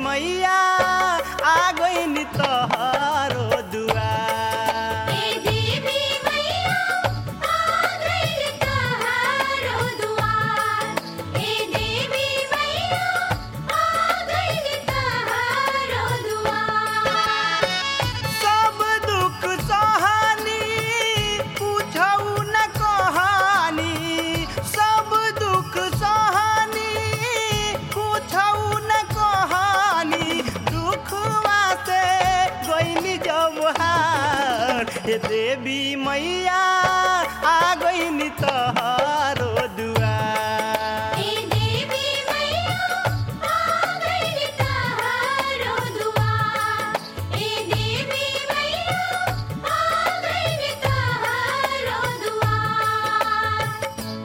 मैया आ गईनी तोहरो दुआर ए देवी मैया आ गइल तहारो दुआर ए देवी मैया आ गइल तहारो दुआर सब दुख सहानी पूछऊ न कहानी सब दुख सहानी पूछऊ न कहानी दुखवा से गईनी जब हार हे देवी मैया आ गईनी तोहरो दुआर ए देवी मैया आ गइल तहारो दुआर ए देवी मैया आ गइल तहारो दुआर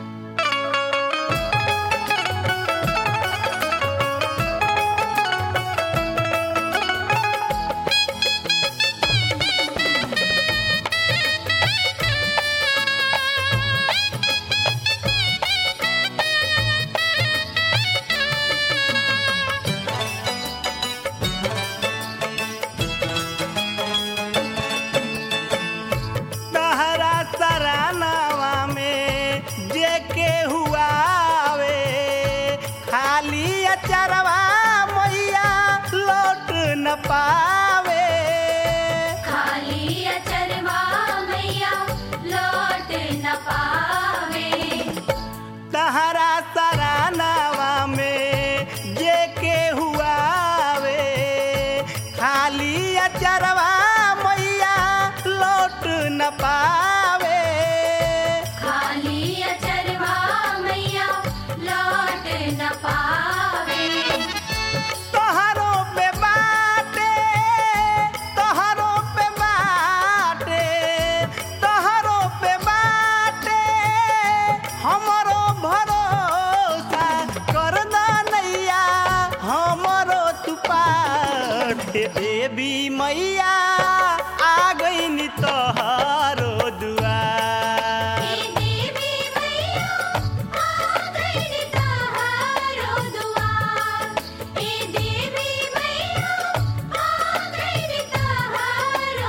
तहरा सरानावा में जे के हुआवे खाली अचरवा मैया लौट न पावे खाली अचरवा मैया लौट न पावे तहरा सरानावा में जे के हुआवे खाली अचरवा मैया लौट न पावे खाली अचरवा मैया लौट न पावे तोहरो पे बाटे तोहरो पे बाटे तोहरो पे बाटे हमरो भरोसा कर नैया हमरो तू पार हे देवी मैया आ गईनी तोहरो दुआर ए देवी मैया आ गइल तहारो दुआर ए देवी मैया आ गइल तहारो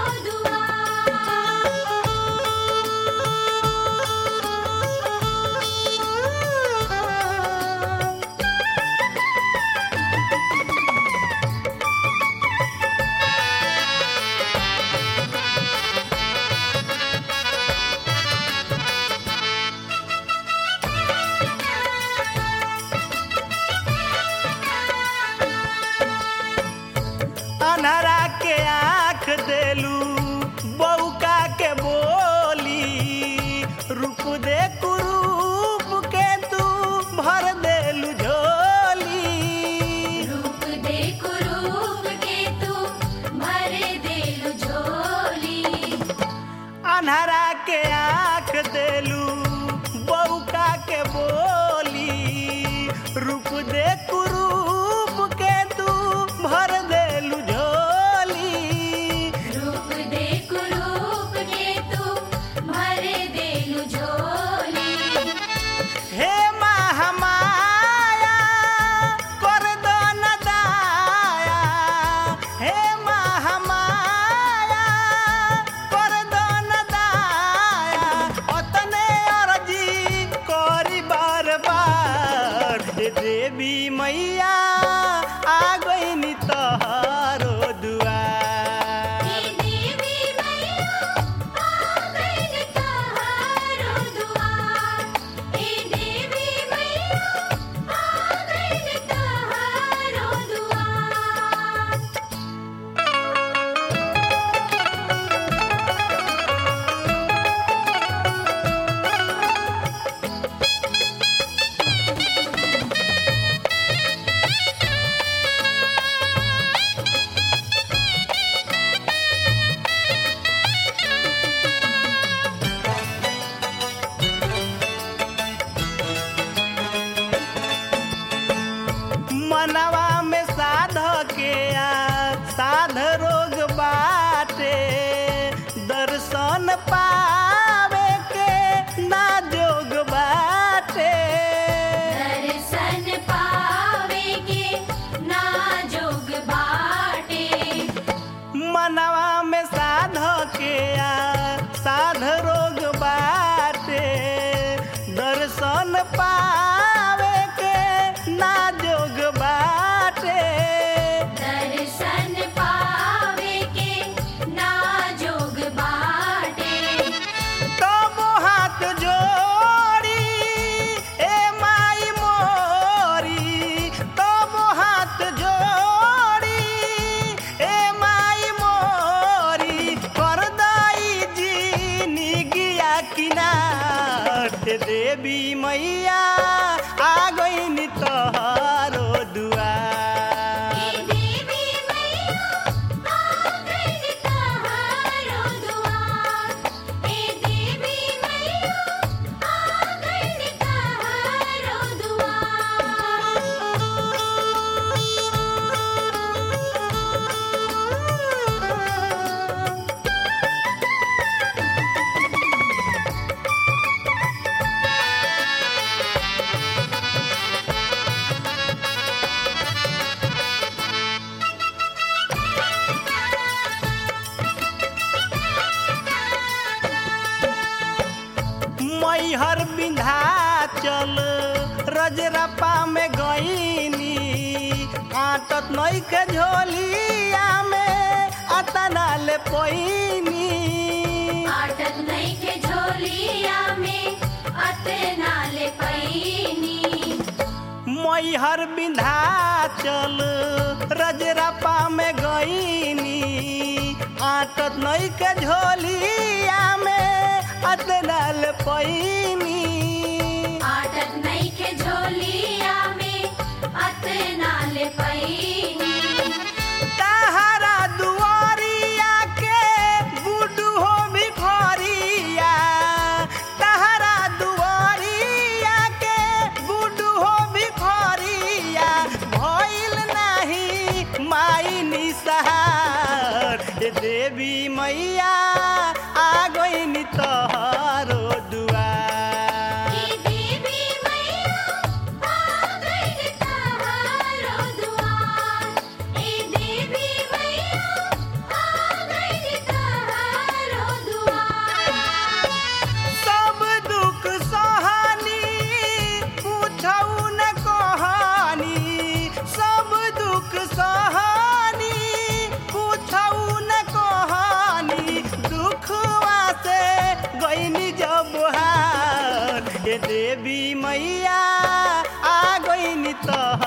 दुआर अनहरा के आँख देलू बौका के बोली रूप दे कुरूप के तू भर देलू झोली रूप दे कुरूप के तू भर देलु झोली अनहरा के आँख देलू बौका के बोली रूप दे कुरूप के तू भर देलू झोली रूप दे कुरूप के तू भर देलु झोली हे महामाया कर दो न दाया हे महामाया कर दो न दाया ओतने अर्जी करी बार बार हे देवी मैया आ गईनी तोहरो दुआर ए देवी मैया आ गइल तहारो दुआर ए देवी मैया आ गइल तहारो दुआर हे साध रोग बाटे दर्शन पावे के ना जोग बाटे दर्शन पावे के नाजोग बाटे तब हाथ जोड़ी ए माई मोरी तब हाथ जोड़ी ए माई मोरी कर दई जी निगिया किनार हे देवी मैया आ गई तोहरो दुआर हे देवी मैया आ गई तहारो दुआर हे देवी मैया आ गई तहारो दुआर मैहर विंध्याचल रजरपा में गईनी आटत नई के झोलिया में अतना ले पैनी आटत नहीं के झोलिया में अतना ले पैनी मैहर विंध्याचल रजरपा में गईनी आटत नई के झोलिया में अतना ले पैनी आटत नहीं के झोलिया में अतना ले पैनी तहरा दुआरिया के गुडू हो भिखरिया तहरा दुआरिया के गुडू हो भिखरिया भइल नाही माई निसहार हे देवी मैया आ गई तोहरो दुआर हे देवी मैया आ गई तहारो दुआर हे देवी मैया आ गई तहारो दुआर सब दुख सहानी पूछऊ न कहानी सब दुख सहानी पूछऊ न कहानी दुखवा से गईनी जब हार हे देवी मैया आ गईनी तोहर